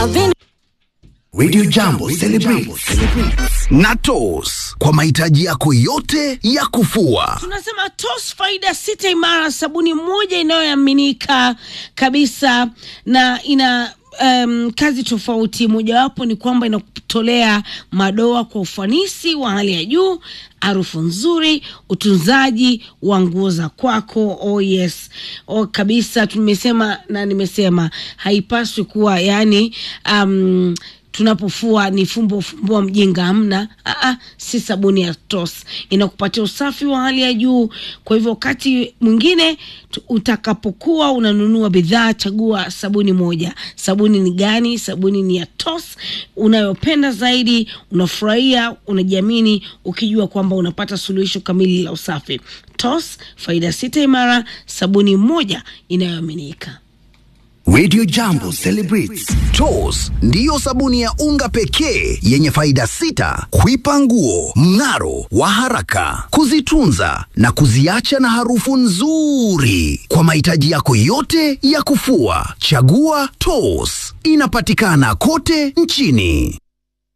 Radio Jambo celebrates na Toss kwa mahitaji yako yote ya kufua. Tunasema TOS faida sita imara, sabuni moja inayoaminika kabisa na ina um, kazi tofauti. Mojawapo ni kwamba inakutolea madoa kwa ufanisi wa hali ya juu, harufu nzuri, utunzaji wa nguo za kwako. Oh yes, oh, kabisa. Tumesema na nimesema haipaswi kuwa yani um, tunapofua ni fumbo fumbua mjinga, hamna. Aa, si sabuni ya TOS inakupatia usafi wa hali ya juu. Kwa hivyo wakati mwingine tu- utakapokuwa unanunua bidhaa, chagua sabuni moja. Sabuni ni gani? Sabuni ni ya TOS unayopenda zaidi, unafurahia, unajiamini ukijua kwamba unapata suluhisho kamili la usafi. TOS, faida sita imara, sabuni moja inayoaminika. Radio Jambo celebrates Toss ndiyo sabuni ya unga pekee yenye faida sita: kuipa nguo mng'aro wa haraka, kuzitunza na kuziacha na harufu nzuri. Kwa mahitaji yako yote ya kufua, chagua Toss. Inapatikana kote nchini.